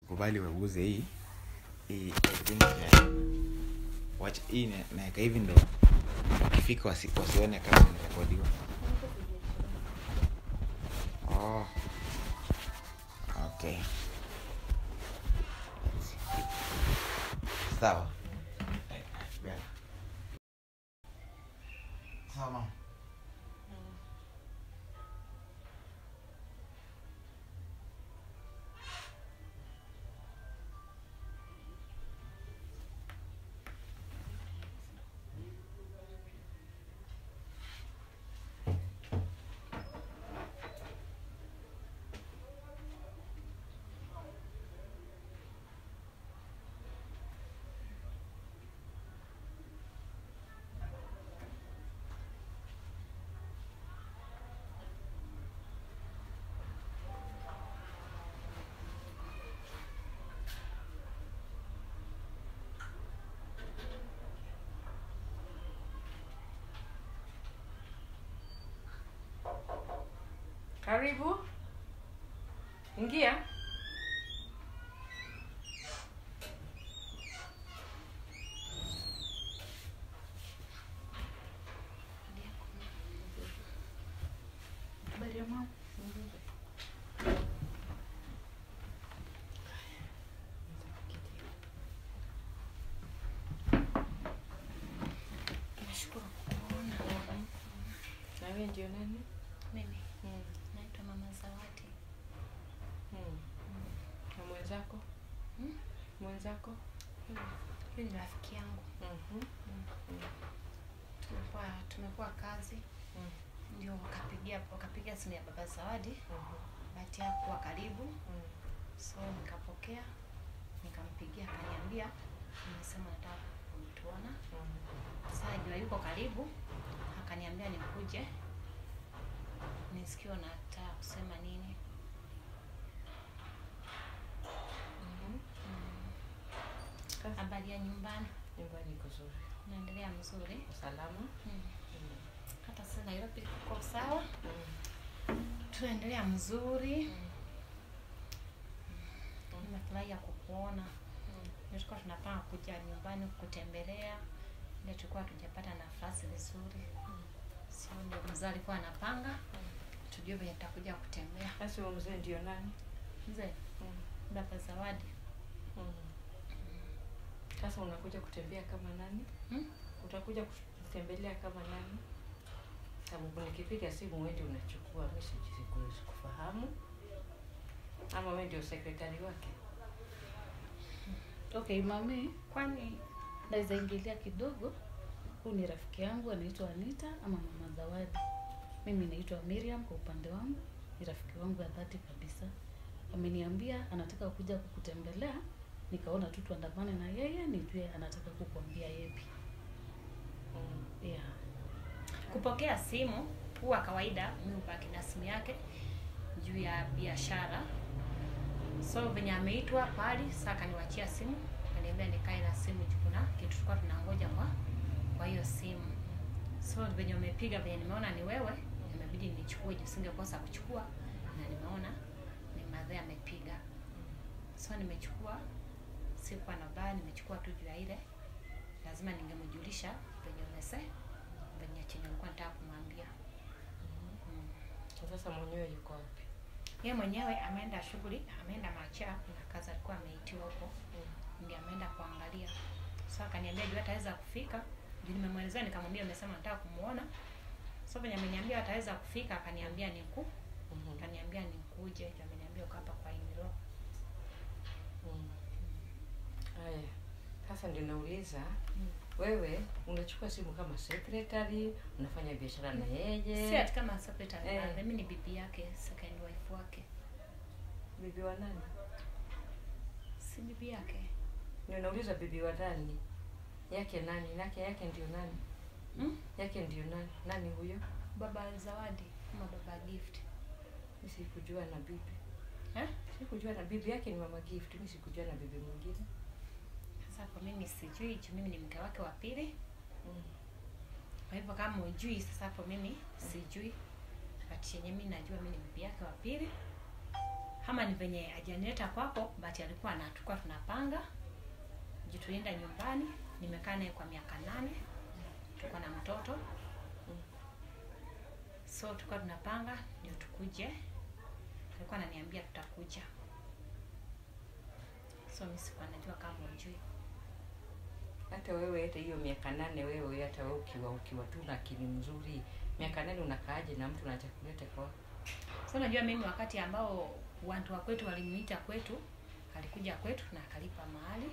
kubali wauze hii hii everything ya- wacha hii na- naeka hivi ndo wakifika wasi, wasione kama nimerekodiwa oh. okay sawa sawa mama Karibu. Ingia. Habari ya mama? Nashukuru kukuona. Na wewe ndio nani? Mimi Mm. naitwa Mama Zawadi. Mm. Na mwenzako? Mm. Mwenzako? Huyu huyu ni rafiki yangu. Mhm. Tumekuwa tumekuwa kazi Mm. ndio wakapigia wakapiga simu ya Baba Zawadi, Mhm. bahati yako kuwa karibu, Mm. so nikapokea nikampigia, akaniambia nimesema nataka kumtuona. Mhm. Sasa jua yuko karibu, akaniambia nikuje nisikie nataka kusema nini. Mhm. Kazi Habari ya nyumbani nyumbani iko zuri. naendelea mzuri. Salama? Mm. Mm. Hata sasa Nairobi kuko sawa, Mm. tunaendelea mzuri. Mm. Nimefurahia kukuona. Mm. Ndio tulikuwa tunapanga kuja nyumbani kutembelea, ile tulikuwa tujapata nafasi vizuri, so ndio mzee alikuwa anapanga tujue venye tutakuja kutembea. Basi huyo mzee ndio nani? Mzee Mm. Baba Zawadi, Mm. Sasa unakuja kutembea kama nani? Hmm? Utakuja kutembelea kama nani? Sababu nikipiga simu wewe ndio unachukua, mimi siji- sikufahamu. Ama wewe ndio sekretari wake? Okay, mami, kwani naweza ingilia kidogo. Huyu ni rafiki yangu anaitwa Anita ama Mama Zawadi. Mimi naitwa Miriam kwa upande wangu, ni rafiki wangu ya dhati kabisa. Ameniambia anataka kuja kukutembelea, nikaona tu tuandamane na yeye, nijue anataka kukuambia yepi. Mm. Yeah. kupokea simu huwa kawaida, mi hubaki na simu yake juu ya biashara. So venye ameitwa pali, sasa akaniwachia simu, akaniambia nikae na simu juu kuna kitu tulikuwa tunangoja kwa kwa hiyo simu. So venye umepiga, venye nimeona ni wewe, imebidi nichukue juu singekosa kuchukua, na nimeona ni madhe amepiga, so nimechukua, sikuwa na baya, nimechukua tu juu ya ile, lazima ningemjulisha venye umese venye chenye ulikuwa nataka kumwambia. Mm. Sasa mwenyewe yuko wapi? Yeye mwenyewe ameenda shughuli, ameenda macha, kuna kazi alikuwa ameitiwa huko, Mm. ndio ameenda kuangalia. So akaniambia juu ataweza kufika, juu nimemwelezea, nikamwambia umesema nataka kumuona. So venye ameniambia ataweza kufika, akaniambia niku, Mhm. akaniambia nikuje, juu ameniambia uko hapa kwa Iniro. Mm. Haya, sasa ndio nauliza Mm. wewe unachukua simu kama secretary, unafanya biashara na yeye? Si ati kama secretary, Eh. eh. mimi ni bibi yake, second wife wake. Bibi wa nani? Si bibi yake. Ndio nauliza bibi wa nani? Yake nani? Yake yake ndio nani? Hmm? Yake ndio nani? Nani huyo? Baba Zawadi ama baba Gift. Mimi sikujua na bibi. Eh? Sikujua na bibi yake ni mama gift, mimi sikujua na bibi mwingine. Sasa kwa mimi sijui, juu mimi ni mke wake wa pili. Mm. Kwa hivyo kama ujui, sasa hapo mimi sijui, but yenye mimi najua mimi ni bibi yake wa pili. ama ni venye ajanileta kwako but alikuwa anatukuwa tunapanga juu tulienda nyumbani nimekaa naye kwa miaka nane tuko na mtoto so tulikuwa tunapanga ndio tukuje alikuwa ananiambia tutakuja so mi sikuwa najua kama ujui hata wewe hata hiyo miaka nane wewe hata wewe ukiwa ukiwa tu na akili mzuri miaka nane unakaaje na mtu anacha kuleta kwa so unajua mimi wakati ambao watu wa kwetu walimuita kwetu alikuja kwetu na akalipa mahali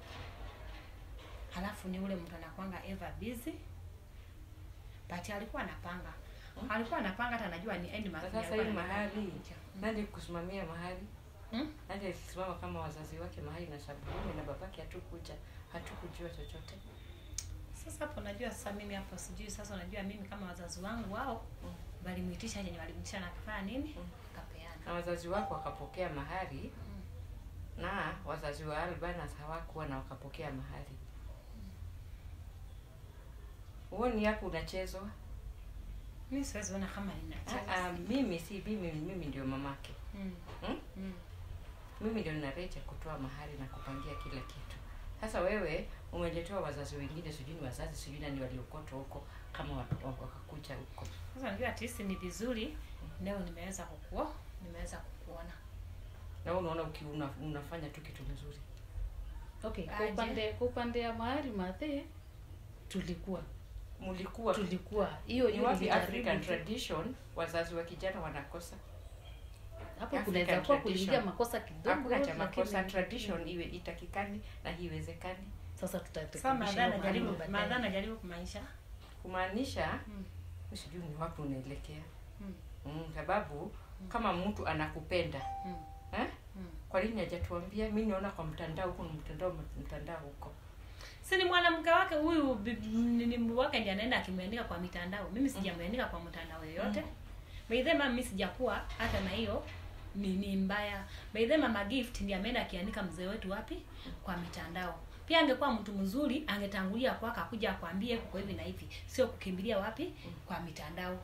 halafu ni ule mtu anakwanga ever busy but alikuwa anapanga alikuwa anapanga hata anajua ni end month sasa alikuwa hii anataka mahali kuja. nani kusimamia mahali Hmm? nani alisimama kama wazazi wake mahali na sababu mimi na babake hatukuja hatukujua chochote sasa hapo unajua sasa mimi hapo sijui sasa unajua mimi kama wazazi wangu wao walimuitisha yenye walimtisha na kafanya nini Mm. kapeana na wazazi wako wakapokea mahari na wazazi wa Albanas hawakuwa na wakapokea mahari huoni hapo unachezwa mi siwezi ona kama Ah, ninacheza ah, mimi si mimi mimi ndio mamake Mm. hmm? Mm. mimi ndio ninarete kutoa mahari na kupangia kila kitu sasa wewe umeletewa wazazi wengine sijui ni wazazi sijui nani waliokotwa huko kama wa- wa- wakakucha huko sasa unajua at least ni vizuri leo nimeweza kukuo nimeweza kukuona na wewe unaona uki una, unafanya tu kitu mzuri okay kwa Aje. upande kwa upande ya mahari mathe tulikuwa mlikuwa tulikuwa hiyo ni hiyo wapi nilijaribu African tu. tradition wazazi wa kijana wanakosa hapo African kunaweza kuwa kuingia tradition. makosa kidogo hakuna cha makosa lakini- tradition iwe itakikani na hiwezekani sasa sasa tutarekebisha madha hiyo najaribu mahali madha baadaye. najaribu kumaanisha kumaanisha Mm. mi sijui ni wapi unaelekea Mm. mm, sababu kama mtu anakupenda Mm. eh? Mm. kwa nini hajatuambia mi naona kwa mtandao huko ni mtandao mtandao huko si ni mwanamke wake huyu bi- ni- ni wake ndiye anaenda akimwandika kwa mitandao mimi sijamwandika kwa mtandao yoyote Mm. by the mama mimi sijakuwa hata na hiyo ni, ni mbaya by the mama gift ndiye ameenda akiandika mzee wetu wapi kwa mitandao pia angekuwa mtu mzuri angetangulia kwako akuja akwambie kuko hivi na hivi sio kukimbilia wapi kwa mitandao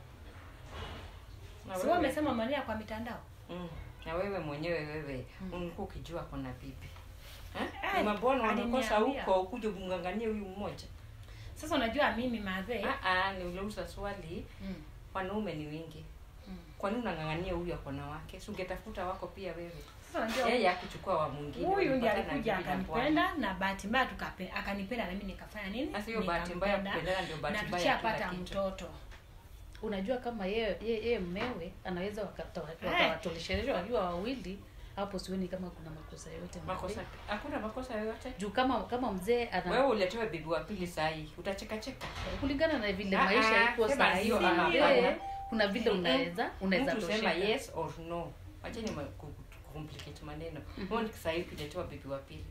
na sio wewe, umesema maneno kwa mitandao mm, na wewe mwenyewe wewe Mm. ulikuwa ukijua kona bibi eh? Eh, ni mabwana wamekosa aliniambia. huko ukuje kumngangania huyu mmoja sasa unajua mimi madhe Ah, ah, niuliuza swali mm, wanaume ni wingi mm. kwa nini unang'ang'ania huyu akona wake si ungetafuta wako pia wewe sasa unajua yeye akuchukua wa mwingine huyu ndiye walipatana alikuja bibi na bwana. akanipenda na bahati mbaya tukape- akanipenda na mimi nikafanya nini Sasa hiyo bahati mbaya Nikampenda, kupendana ndio bahati na mbaya ya kila tushapata kitu. mtoto unajua kama yeye yeye yeye mmewe anaweza wakata- Eh. wakawatoleshereshwa wakiwa wawili hapo sioni kama kuna makosa yoyote makosa hakuna makosa yoyote juu kama kama mzee ana wewe uletewe bibi wa pili saa hii utacheka cheka kulingana na vile Ah, maisha ah, iko sema saa hiyo, hizi ah, vile hapana. kuna vile unaweza unaweza mtu sema tosheka. yes or no wacheni ma- ku- ku- complicate maneno mbona saa hii ukiletewa bibi wa pili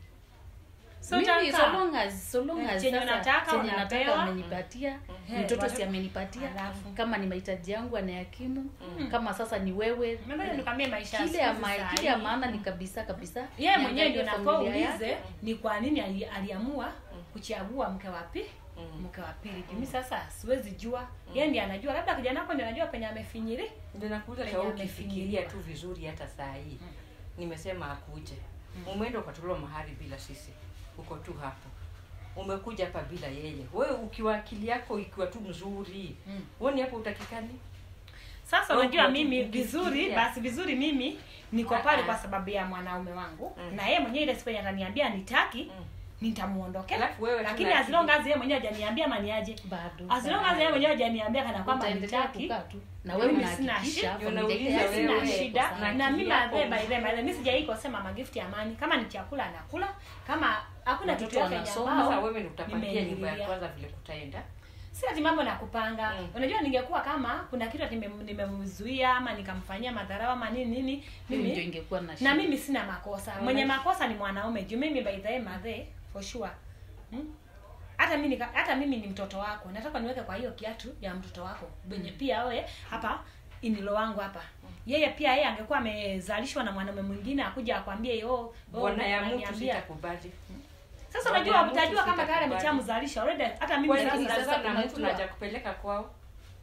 So Mimi, taka- so long as so long Eh, as chenye sasa unataka chenye nataka unapewa. wamenipatia Eh, mtoto wale- si amenipatia Alafu. kama ni mahitaji yangu anayakimu Mm. kama sasa ni wewe Mbona nikwambie maisha ya kile ya siku ma- saa kile ya hii, maana ni kabisa kabisa yeye mwenyewe ndio niangalie nafaa familia uulize yake. ni kwa nini ali, aliamua kuchagua mke wa pili Mm. mke wa pili mimi sasa siwezi jua yeye ndiye anajua labda kijana wako ndiye anajua penye amefinyiri ndio nakuuza Penye ta amefinyiliwa. ukifikiria tu vizuri hata saa hii nimesema akuje umeenda ukatolewa mahari bila sisi uko tu hapo umekuja hapa bila yeye wewe ukiwa akili yako ikiwa tu mzuri Mm. uoni hapo utakikani sasa Wewe unajua ukiwa mimi tu vizuri ukifikiria. basi vizuri mimi niko Ah, pale ah. kwa sababu ya mwanaume wangu Mm. na yeye mwenyewe ile siku yenye ataniambia nitaki Mm. nitamuondokea Alafu wewe lakini tuna as long akili. as yeye mwenyewe hajaniambia maniaje bado as long as yeye mwenyewe hajaniambia kana kwamba utaendelea nitaki kukaa tu na wewe Mimi sina unahakikisha shida. familia Unauliza ile wewe, sina wewe, shida na na akili mimi yako by the mzuri. by the way, mimi sijawahi kusema magift ya amani kama ni chakula anakula kama hakuna Watoto kitu yake yenye wanasoma, ambao sasa wewe ndio utapangia nyumba ya nimeingililia. kwanza vile kutaenda si ati mambo na kupanga Mm. unajua ningekuwa kama kuna kitu ati nime- nimemzuia ama nikamfanyia madharau ama nini nini mimi ndio mimi ingekuwa na na shida. mimi sina makosa Mm. mwenye makosa ni mwanaume juu mimi by the way madhe for sure hmm? hata mimi nika- hata mimi ni mtoto wako nataka niweke kwa hiyo kiatu ya mtoto wako benye pia wewe hapa inilo wangu hapa yeye pia yeye angekuwa amezalishwa na mwanaume mwingine akuja akwambie yo oh, bwana ya mtu unaniambia." sitakubali sasa Bwana unajua ya mtu utajua kama tayari sitakubali. ameshamzalisha already hata mimi kwani sasa Lakini sasa sasa na mtu unajua- naja kupeleka kwao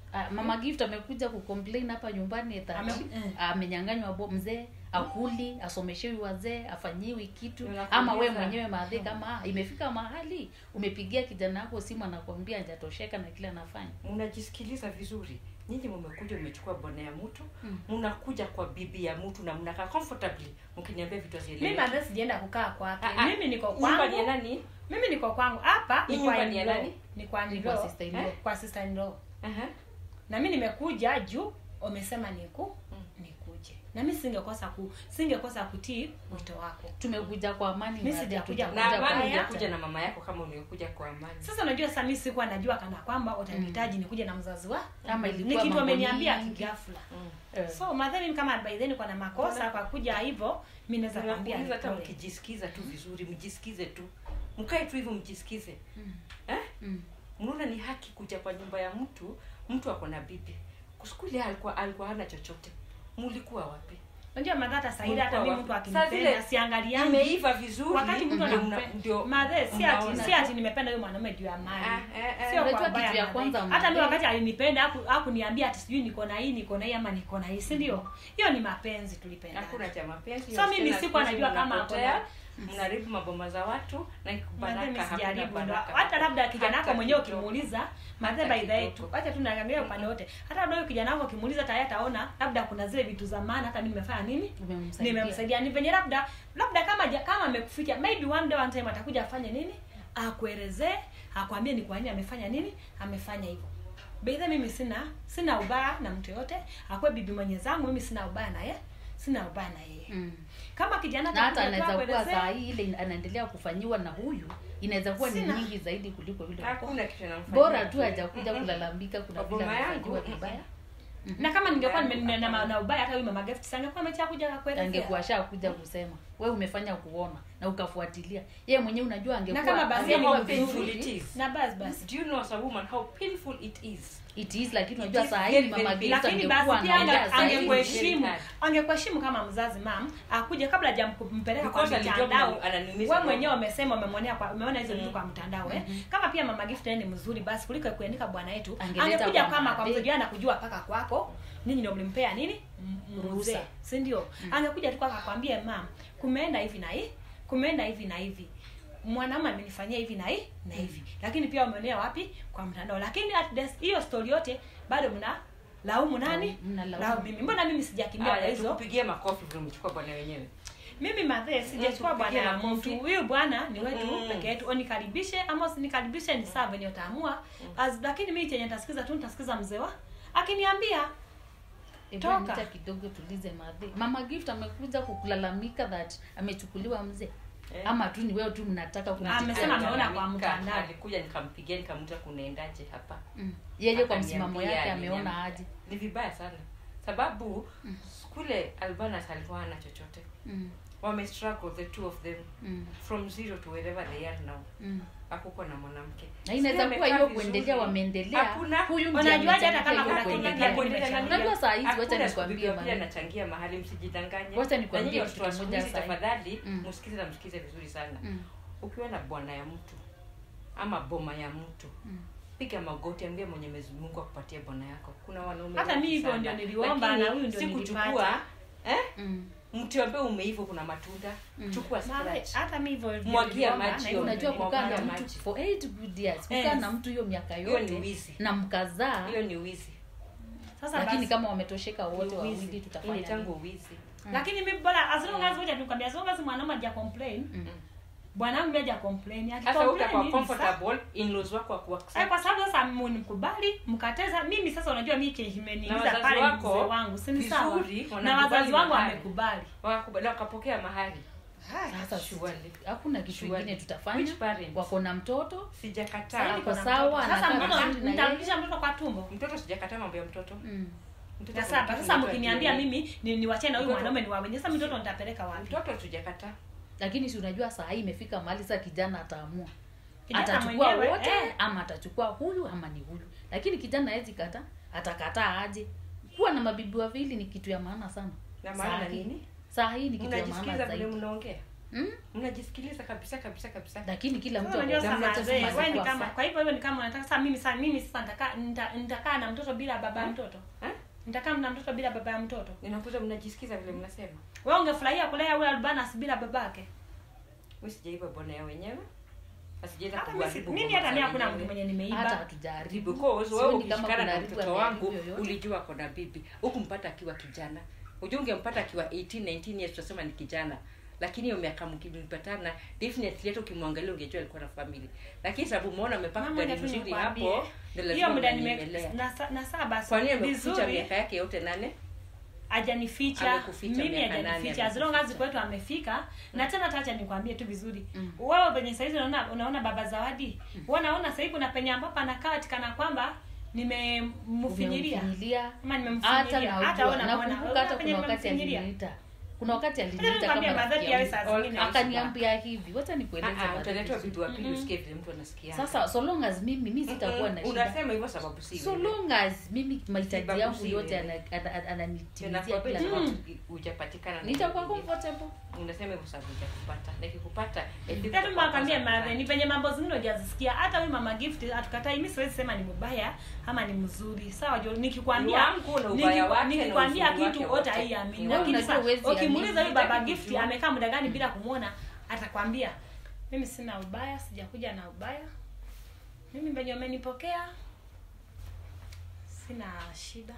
Ah, mama gift amekuja kucomplain hapa nyumbani that Ame- eh. amenyanganywa bo mzee akuli asomeshewi wazee afanyiwi kitu Unakuuliza. ama we mwenyewe maadhi kama ah, imefika mahali umepigia kijana wako simu anakwambia hajatosheka na kile anafanya mnajisikiliza vizuri nyinyi mmekuja mmechukua bwana ya mtu Mm. mnakuja kwa bibi ya mtu na mnakaa comfortably mkiniambia vitu mimi hazieleweki. hata sijaenda kukaa kwake Ah, ah. mimi niko Nyumba ni ya kwangu nani mimi niko kwangu hapa Hii ni kwa nyumba ni ya in-law. nani? ni kwa Ni in-law. kwa sister in law. Eh, kwa sister in law Aha. na mi nimekuja juu wamesema niku nikuje na mi singekosa ku singekosa kutii wito wako tumekuja kwa amani Mi na sijakuja hatujakuja na Kuja amani kwa ungekuja haya. na mama yako kama ungekuja kwa amani sasa unajua sasa mi sikuwa najua kana kwamba utanihitaji nikuje na mzazi wa ama ni ilikuwa kitu mambo wameniambia mingi. kigafla Mm. Eh. so madhani kama by then kwa na makosa kwa kuja hivyo mi naweza kwambia Nakuuliza hata nipole. mkijisikiza tu vizuri mjisikize tu mkae tu hivyo mjisikize eh? Mm. mnaona ni haki kuja kwa nyumba ya mtu mtu ako na bibi kuskuli alikuwa alikuwa hana chochote mulikuwa wapi unajua madha hata saidi hata mi Mulikuwa mtu wapi? Saa akinipenda vile siangaliangi imeiva vizuri wakati mtu ndio anakupenda mna- ndio madhe si mnaona. ati si ati nimependa huyo mwanaume juu ya Ah, mali eh, eh. sio Unajua kwa baya kitu ya madhe. kwanza hata mi madhe- wakati alinipenda haku- hakuniambia ati sijui niko na hii niko na hii ama niko na hii si ndio hiyo ni mapenzi tulipenda hakuna cha mapenzi So mimi Tena sikuwa siku hizi najua kama mnapotea, ako mnaharibu maboma za watu na Madhe baraka mi hakuna sijaribu ndo baraka. hata labda kijana wako Hata mwenyewe kidogo. ukimuuliza madhe Hata by the way tu kidogo. acha tu naangalia upande wote hata labda huyo kijana wako ukimuuliza tayari ataona labda kuna zile vitu za maana hata mimi nimefanya nini Umemsaidia. nimemsaidia ni venye labda labda kama ja- kama amekuficha maybe one day one time atakuja afanye nini akuelezee akwambie ni kwa nini amefanya nini amefanya hivyo beidha mimi sina sina ubaya na mtu yote akwe bibi mwenye zangu mimi sina ubaya na ye sina ubaya na yeye Mm. kama kijana na hata atakuja tu anaweza kuwa akuelezee, saa hii ile anaendelea kufanyiwa na huyu inaweza kuwa ni Sina. nyingi zaidi kuliko yule wako. hakuna kitu namfanyia bora tu mtu. hajakuja kulalamika kuna vile Boma yangu, amefanyiwa mm, vibaya na kama ningekuwa Yangu, nime- na, na, hapana. na ubaya hata huyu mama gift sangekuwa amecha kuja akuelezea angekuwa shakuja kusema we umefanya kuona na ukafuatilia yeye mwenyewe unajua angekuwa kama basi Unajua Angekuwa how painful vizuri. it is. na basi basi Do you know as a woman how painful it is? it is lakini It unajua is saa very, hii mama very Gift lakini basi angekuwa pia anaongea ange- zaidi. angekuheshimu Very angekuheshimu kama mzazi mam akuje kabla hajampeleka kwa Because alijua mitandao mna- ananiumiza we roho. mwenyewe umesema umemwonea kwa umeona hizo Mm. vitu kwa mtandao eh kama pia mama gift naye ni mzuri basi kuliko kuandika bwana yetu Angeleta angekuja kwa kama kwa madhe. mzee na kujua paka kwako ninyi ndio mlimpea nini M- Ruhusa. mzee si ndio angekuja tu kwako akwambie mam kumeenda hivi na hii kumeenda hivi na hivi mwanaume amenifanyia hivi na hii na hivi lakini pia umeonea wapi kwa mtandao lakini at this- hiyo story yote bado mna laumu nani Mnalaumu. laumu mimi mbona mimi sijakimbia kwa Haya, hizo tukupigie makofi vile umechukua bwana wenyewe. mimi madhe sijachukua Mm, bwana tupigie ya makofi. mtu huyu bwana ni wetu Mm. peke yetu onikaribishe ama usinikaribishe ni saa venye utaamua As- lakini mimi chenye nitasikiza tu nitasikiza mzee wa akiniambia Hebu Toka. Anita kidogo tulize madhe mama gift amekuja kukulalamika that amechukuliwa mzee Eh. ama tu ni wewe tu mnataka Amesema kumtetea ameona kwa Alalamika, mtandao. Alikuja nikampigia nikamuta kunaendaje hapa. Mm. yeye kwa Akaniambia, msimamo yake aliniambia. ameona aje Ni vibaya sana. Sababu kule Albanas alikuwa hana chochote. mm. Wame struggle the two of them Mm. from zero to wherever they are now. Mm. Hakukuwa na mwanamke. na inaweza Sijui kuwa amekaa hiyo vizuri. kuendelea wameendelea Hakuna. huyu ndiye Unajuaje hata amechangia kama hiyo kuna kuendelea. kingine kuendelea kimesha- nani? Unajua saa hizi, wacha Hakuna nikwambie siku pia maneno. anachangia mahali msijidanganye. Wacha Na nikwambie nyinyi kitu watoto wa siku kimoja hizi sahi. tafadhali Mm. msikize na msikize vizuri sana. Mm. Ukiwa na bwana ya mtu ama boma ya mtu Mm. piga magoti ambia mwenye Mwenyezi Mungu akupatie bwana yako kuna wanaume Hata wengi mimi hivyo sana. ndio niliomba Lakini na huyu ndio si nilipata. kuchukua eh Mm. mti ambaye umeiva kuna matunda Mm. chukua Madhe, scratch hata mimi hivyo ndio Mwagia niliomba, maji na hiyo hivyo unajua ndio kukaa na Mwagia mtu maji. for eight good years kukaa Yes. na mtu hiyo miaka Hiyo ni yote wizi. na mkazaa hiyo ni wizi sasa lakini basi kama wametosheka wote Ni wawili wizi. Hii ni tutafanya tangu nini? wizi lakini mimi bora as long as ngoja nikwambia as long as mwanaume haja complain Mm. bwana wangu haja complain sasa akicomplain utakuwa nini sasa? comfortable in-laws wako wa Eh, kuaccept kwa sababu sasa mnikubali mkateza mimi sasa unajua mimi kenye Na kimeniuliza wazazi pale ni wako, mzee wangu si ni sawa vizuri, na wanakubali wazazi wangu mahali. wamekubali wakakubali wakapokea mahali sasa Surely. hakuna kitu Surely. ingine tutafanya Which parents? wako na mtoto sijakataa Ako Sasa sawa, sasa anakaa mtoto vizuri na nitamrudisha mtoto kwa tumbo mtoto sijakataa mambo ya mtoto mm. Mtoto sasa kuna sasa kitu mkiniambia mtoto mimi ni niwachane na huyu Mtoto- mwanaume ni wawenye sasa mtoto nitapeleka wapi mtoto tujakataa lakini si unajua saa hii imefika mahali sasa kijana ataamua Kijana atachukua mwenyewe, wote eh. ama atachukua huyu ama ni huyu lakini kijana hawezi kata atakataa aje kuwa na mabibi wawili ni kitu ya maana sana na Saa maana hii- nini saa hii ni kitu ya maana mnajisikiza vile zaidi mnaongea Mm? mnajisikiliza kabisa kabisa kabisa lakini kila mtu Sasa unajua ako- sasa mnacha wazee, sasa wewe ni kwa kama fa- kwa hivyo wewe ni kama unataka sasa mimi sasa mimi sasa nitakaa nita- nitakaa na mtoto bila baba ya mtoto Eh? nitakaa na mtoto bila baba ya mtoto ninakuta mnajisikiza vile mnasema wewe ungefurahia kulea yule albanas bila babake mi sijaiba bwana ya wenyewe na sijaenda hata mimi si- kuharibu mimi boma hata za mimi hakuna wenyewe. mtu mwenye hata nimeiba hatujaribu because wewe Sioni kama ukishikana kuna na haribu mtoto ameharibu wangu yoyote. ulijua kona bibi hukumpata akiwa kijana ujua ungempata akiwa 18 19 years tutasema ni kijana lakini hiyo miaka mkipatana definitely hata ukimwangalia ungejua alikuwa na family lakini sababu umeona amepaka Mama, gari ngoja tu mzuri nikwambie. hapo ndio hiyo lazima muda nime mnanyemelea na, sa- na saa basi kwa nini amekuficha vizuri miaka yake yote nane hajanificha Amekuficha mimi miaka hajanificha nane, as long as amekuficha. kwetu amefika na tena tacha nikwambie tu vizuri Mm. wewe venye saizi unaona unaona baba zawadi wewe unaona sasa kuna penye ambapo anakaa atikana kwamba nimemfinyiria Umemfinyilia. ama hata nimemfinyiria hata naujua wewe unaona nakumbuka hata penye kuna wakati nimemfinyiria aliniita kuna wakati Hata aliniita nikwambia kama madhari rafiki yawe yangu. saa zingine akaniambia hivi wacha nikueleze Ah, ah, madhari utaletewa vizuri. bibi wa pili Mhm. usikie vile mtu anasikia sasa so long as mimi mi sitakuwa na shida unasema hivyo sababu si so wewe. long as mimi mahitaji Sababu yangu si yote wewe. ana- ana- ana- ananitimizia Nakwambia kila sababu kitu hujapatikana na nitakuwa mwingine. comfortable unasema hivyo sababu hujakupata nikikupata at least Tatu utakuwa makwambia kwanza madhe nyumbani. ni penye mambo zingine hujazisikia. Hata huyu mama gift hatukatai, mimi siwezi sema ni mbaya ama ni mzuri. Sawa jo, nikikwambia Wangu na ubaya niki- wake na nikikwambia uzuri kitu wake wote wote. haiamini. Wewe Lakini unajua sasa huwezi ukimuuliza amini. huyu baba Hutaki gift kujua. amekaa muda gani bila kumuona, atakwambia mimi sina ubaya, sijakuja na ubaya. Mimi venye umenipokea sina shida.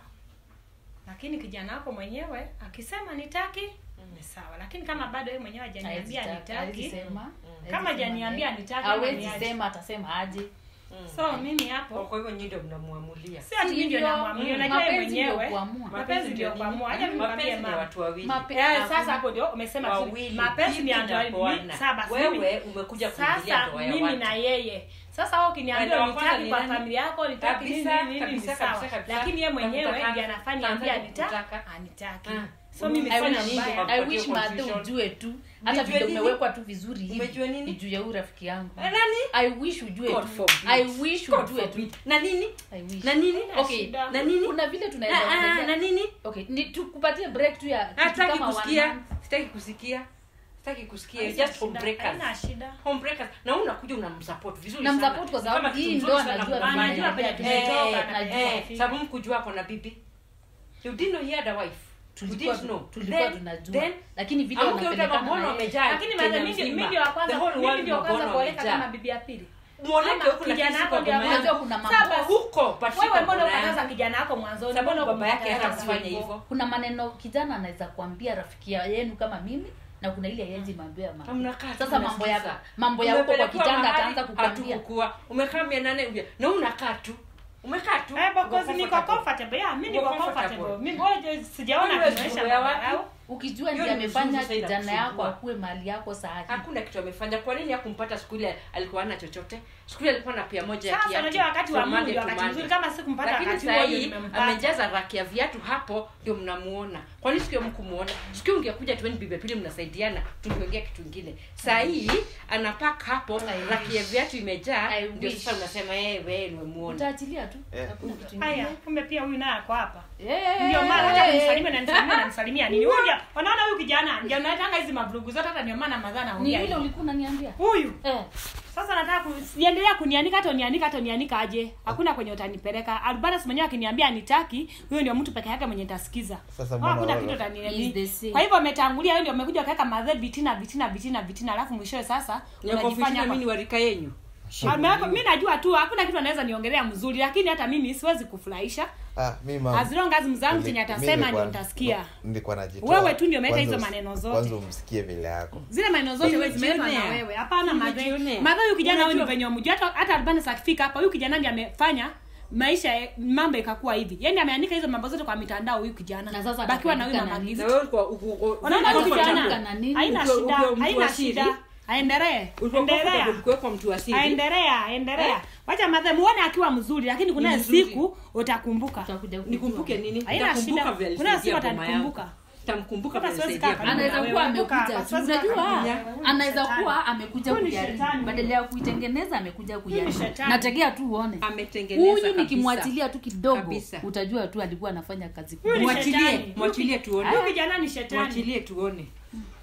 Lakini kijana wako mwenyewe akisema nitaki ni sawa, lakini kama bado yeye mwenyewe hajaniambia Hawezi taka- hawezi nitaki sema. Kama Hawezi hajaniambia sema nitaki, hawezi niache. sema atasema aje Mm. so mimi Kwa- hapo kwa hivyo nyinyi ndio mnamuamulia si ati mimi ndio Sivyo. namwamini Mm. unajua yeye Mapenzi ndio mwenyewe kuamua. mapenzi ndio kuamua acha mimi nikwambie mapenzi ni mama watu wawili Mape- Eh, hakuna- sasa hapo ndio umesema tu, wawili mapenzi ni bibi ando na bwana. sasa basi mimi- wewe umekuja kuingilia sasa ndoa ya mimi watu na yeye sasa wewe ukiniambia Ndio, wa kwanza nitaki ni kwa nani? familia yako nitaki nini Kabisa, nini ni kabisa, sawa kabisa, kabisa. lakini yeye mwenyewe Nakutaka. ndiye anafanya Naanza niambia nitaki kukutaka. anitaki Ah. so mimi I sina Umefanya wish- nini? mbaya Kwa- I Kupatia wish madhe confusion. ujue tu hata Nijue vile nini? umewekwa tu vizuri hivi Umejua nini? ni juu ya huyu rafiki yangu Eh, nani i wish ujue God tu forbid. i wish God ujue tu forbid. na nini i wish na nini Haina okay shida. na nini kuna vile tunaweza Ah, ah, ongelea- na nini okay ni tukupatie break tu ya kitu hataki kama one kusikia month. sitaki kusikia sitaki kusikia Haina just shida, homebreakers haina shida homebreakers na wewe unakuja unamsupport vizuri Na sana. msupport kwa Ni sababu kama kitu hii mzuri ndo sana anajua kufanya. anajua penye Eh, tumetoka, eh, anajua eh, kufika. sababu mkujua ako na bibi you didn't know he had a wife you tulikuwa didn't know tulikuwa Then- tunajua then lakini vile amke utaona wanapelekana mbona na yeye. wamejaa lakini Kenya madhe mimi ndio- mzima. mimi ndio wa kwanza The whole mimi world ndio wa kwanza mbona kuoleka wamejaa. kama bibi ya pili Mwoneke Ama huku na kijana sisi wako kwa ndio boma ambaye- yangu. kuna mambo Sasa basi, huko but si wewe kwa mbona boma ukataza yangu. kijana wako mwanzoni Sababu mbona baba yake ukumkataza hata kufanya hivyo? hivyo kuna maneno kijana anaweza kuambia rafiki ya- yenu kama mimi na kuna ile yezi mwambia mama Mnakaa tu sasa mambo ya mnasikiza. mambo ya huko kwa Umepelekewa kitanda mahali, ataanza kukwambia hatukukua. umekaa mia nane uja- na unakaa tu umekaa tu Eh, Uko because niko comfortable. comfortable. Yeah, mimi Uko niko comfortable. comfortable. Mimi wewe sijaona Wewe kinaonyesha juu ya watu. madharau. ukijua Hiyo ndiye ni amefanya mzuri zaidi kijana ya yako kusumbua. akuwe mali yako saa hii hakuna kitu amefanya kwa nini hakumpata siku ile alikuwa ana chochote siku ile alikuwa na pia moja ya Sasa kiatu unajua wakati wa from Mungu Monday ndio to wakati Monday. mzuri kama sikumpata lakini wakati saa huo ndio hii nimempata. amejaza raki ya viatu hapo ndio mnamuona kwa nini sikio mkumuona sikio ungekuja tueni bibi ya pili mnasaidiana tungeongea kitu ingine saa hii anapak hapo raki ya viatu imejaa I ndio wish. sasa unasema eh wewe nimemuona utaachilia tu Eh. hakuna kitu Haya, ingine kumbe pia huyu naye ako hapa. Eh, Ndio maana hata eh, kunisalimia na nisalimia na nisalimia nini? Huyu ndio wanaona huyu kijana ndio anataka hizi mabrugu zote hata ndio maana madhana ni anaongea. yule hivyo. ulikuwa unaniambia Huyu eh sasa nataka kuendelea kunianika hata unianika hata unianika aje. Hakuna kwenye utanipeleka. Albanas mwenyewe akiniambia anitaki, huyo ndio mtu peke yake mwenye nitasikiza. Sasa Wao mbona hakuna wao- kitu Is the utaniambia. same. Kwa hivyo ametangulia wewe ndio umekuja kaweka madhe vitina vitina vitina vitina alafu mwishowe sasa unajifanya mimi ni warika yenyu Ameweka- mi najua tu hakuna kitu anaweza niongelea mzuri lakini hata mimi siwezi kufurahisha Ah, mi mama. as long as mzangu Nili- chenye mi atasema nilikuwa- ndio nitasikia nilikuwa najitoa. Wewe tu ndio umeweka Kwanza hizo usi- maneno zote. kwanza umsikie vile yako zile maneno zote wewe zimewekwa na Nimejionea. wewe hapana madhe Nimejionea. madhe huyu kijana huyu ni Unajua- venye umjua hata hata Albanis akifika hapa huyu kijana ndiye amefanya maisha ya- mambo ikakuwa hivi yaani ameandika hizo mambo zote kwa mitandao huyu kijana Na sasa bakiwa na huyu atakuandika mama na Gift. na wewe ulikuwa uko- uko- unaona huyu ulikuwa Atakuandika kijana na nini? haina Ukiwa- shida ukiwa mtu wa haina siri. shida aendelee ulikuwa endelea comfortable kuwekwa mtu wa siri aendelea endelea Eh? wacha madhe muone akiwa mzuri lakini kuna Ni mzuri. siku utakumbuka utakuja kujua. nikumbuke nini Haina Nitakumbuka shida. vile Kuna alisaidia siku boma atanikumbuka. yangu. Nitamkumbuka Hata vile siwezi alisaidia kaa boma karibu anaweza wewe, kuwa kumbuka, amekuja tu siwezi unajua kaa karibu wewe, anaweza shetani. kuwa amekuja Huyu ni kujaribu shetani. badala ya kuitengeneza amekuja kujaribu shetani. nategea tu uone ametengeneza huyu kabisa. nikimwachilia tu kidogo Kabisa. utajua tu alikuwa anafanya kazi Huyu ni kubwa mwachilie shetani. mwachilie tuone huyu kijana ni shetani mwachilie tuone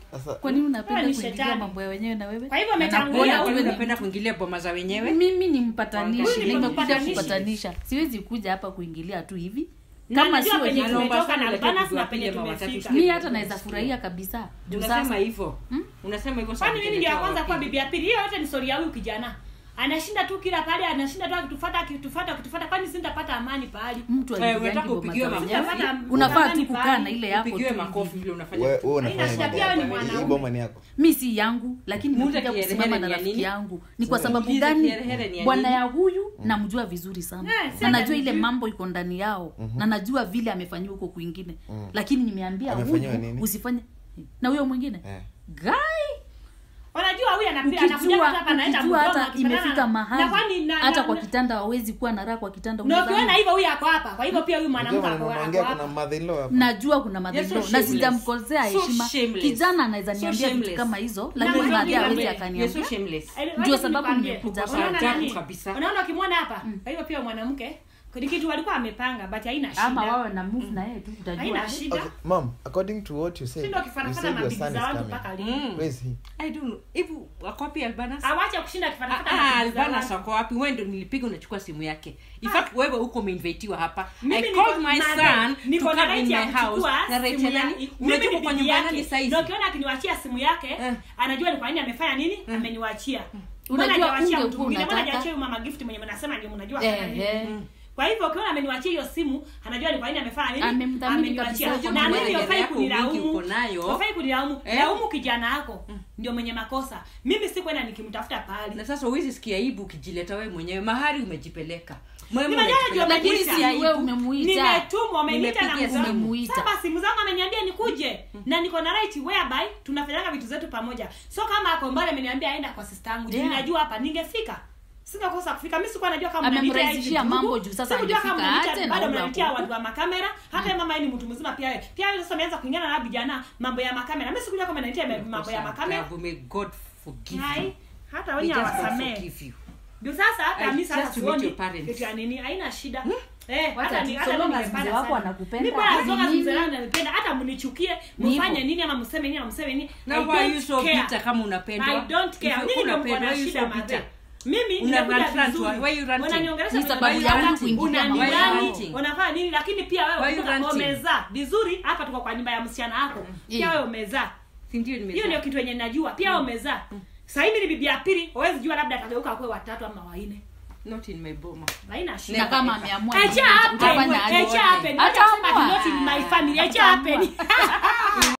sasa kwa nini Wewe unapenda ni kuingilia shetani. mambo ya wenyewe na wewe Kwa hivyo Na ametangulia nakuona wewe tu Wewe ni unapenda kuingilia boma za wenyewe mimi ni mpatanishi Huyu ni nimekuja mpatanishi. kupatanisha siwezi kuja hapa kuingilia tu hivi Na kama najua sio penye hivyo Naomba tumetoka sana na lakini Albanas na tuwapige penye mawatatu tumefika. siku. mi hata naweza furahia kabisa juu unasema sasa hivyo unasema hivyo kwani mimi ndio ya kwanza kuwa bibi bibi ya pili hiyo yote ni story ya huyu kijana anashinda tu kila pale anashinda tu akitufuata akitufuata akitufuata kwani sintapata amani pahali mtu Eh, aingiangi unataka boma upigiwe za makofi? wenyewe Sitapata unafaa amani tu kukaa pahali. na ile yako upigiwe tu makofi hivi. vile unafanya wewe wewe Haina unafanya shida, mambo pia wewe ni yako. Hii mwanaume. boma ni yako mi si yangu lakini Muulize nimekuja kiherehere kusimama ni na ya rafiki nini? yangu ni kwa sababu Muulize gani kiherehere ni ya bwana nini? ya huyu namjua vizuri sana Eh, si na najua hata ile nijui. mambo iko ndani yao na najua vile amefanyiwa huko kwingine lakini nimeambia Amefanyiwa huyu nini? usifanye na huyo mwingine Eh. gai unajua huyu anapiga anakuja ukijua hapa anaenda ukijua Mdoma, hata akipatana imefika na- mahali na kwani na- hata na- kwa na- kitanda hawezi kuwa na raha kwa kitanda na unadhani? ukiona hivyo huyu ako hapa kwa hivyo pia huyu mwanamke Unajua ako maneno ako unaongea kuna hapa mother in law hapa najua kuna You're madhilo so na shameless. sijamkosea So heshima shameless. kijana anaweza So niambia vitu shameless. kama hizo Na lakini wewe madhi ndio hawezi wewe. You're so akaniambia shameless. Eh, Ndio wacha sababu nikwambie. nimekuja hapa. Unaona Ajabu nani? kabisa. unaona ukimwona hapa kwa hivyo pia mwanamke ni kitu walikuwa wamepanga but haina ama shida wawe na move na yeye tu utajua haina shida okay mom according to what you said shindo you kifanafana said your mabibi son za is watu coming mpaka lini Mm. where is he I don't know. Hivi wako wapi Albanas? awache kushinda Ah, kifanafana ah, mabibi za Albanas watu. wako wapi? Wewe ndio nilipiga unachukua simu yake. In fact wewe huko umeinvitiwa hapa. Mimi I niko- called my Madam, son to niko na come in right ya my house. kuchukua Na simu Rachel ya- nani? mimi Unajua ni kwa bibi nyumba yake. nani saizi? na ukiona akiniwachia simu yake Eh. anajua ni kwa nini amefanya nini ameniwachia Unajua Mbona hajawachia ungekuwa mtu mwingine? Mbona unataka- hajawachia huyu mama gift mwenye mnasema ndio mnajua Eh, afanya nini? eh. Mm. kwa hivyo ukiona ameniwachia hiyo simu anajua ni kwa nini amefanya nini Amemdhamini ameniwachia kabisa. na Unajua mimi hela hufai yako mingi kunilaumu uko nayo. hufai kunilaumu Eh. laumu kijana yako ndio mwenye makosa mimi si kwenda nikimtafuta pahali Na sasa huwezi sikia aibu ukijileta wewe mwenyewe. Mahari umejipeleka. Mwewe Nimejua umejipeleka. ndio lakini Umemuita. si wewe umemuita nimetumwa ameniita na Nimepigia mzangu. simu. Umemuita. Sasa simu zangu ameniambia nikuje na niko na right whereby tunafanyanga vitu zetu pamoja so kama ako mbali ameniambia aenda kwa sister yangu Yeah. yeah. ninajua hapa ningefika singekosa kufika mimi sikuwa najua kama mnanitia Amemrahisishia hivi mambo ndugu. juu sasa Sikujua kama angefika mnanitia- aje na bado huyu mnanitia hapo. watu wa makamera hata mm. mama yeye ni mtu mzima pia yeye pia yeye sasa ameanza kuingana na vijana mambo ya makamera mimi sikujua kama mnanitia mambo ya makamera Adabu, May God forgive you. hai hata May wenye just God hawasamee forgive you. ndio sasa hata I mimi just sasa to meet sioni your parents. kitu ya nini haina shida eh Wacha hata tu, ni so hata long mimi as nimepanda mzee wako sana. anakupenda, Mimi bora as long as ni mzee nini? wangu ananipenda hata mnichukie Ni mfanye hivyo. nini ama mseme nini ama mseme nini Na I why are you don't so care. bitter kama unapendwa? I don't If care you nini ndio mko unapendwa, na why you shida so mazee bitter? mimi Una nimekuja rant, rant, vizuri. why you ranting? Unaniongelesha Ni kwenye sababu mambo yangu yangu, kuingilia mambo unanilani, yao. unafanya nini lakini pia Why wewe you kumbuka ranting? umezaa vizuri hapa tuko kwa nyumba ya msichana wako pia Mm. wewe umezaa Si ndio nimezaa? hiyo ndio kitu yenye najua pia wewe umezaa sasa hivi ni bibi ya pili huwezi jua labda atageuka kwa watatu ama wanne Not in my boma. haina shida na kama ameamua Echa nini, happen, utafanya aje? echa happen. Hata Wacha kusema amua. not in my family. Echa happen.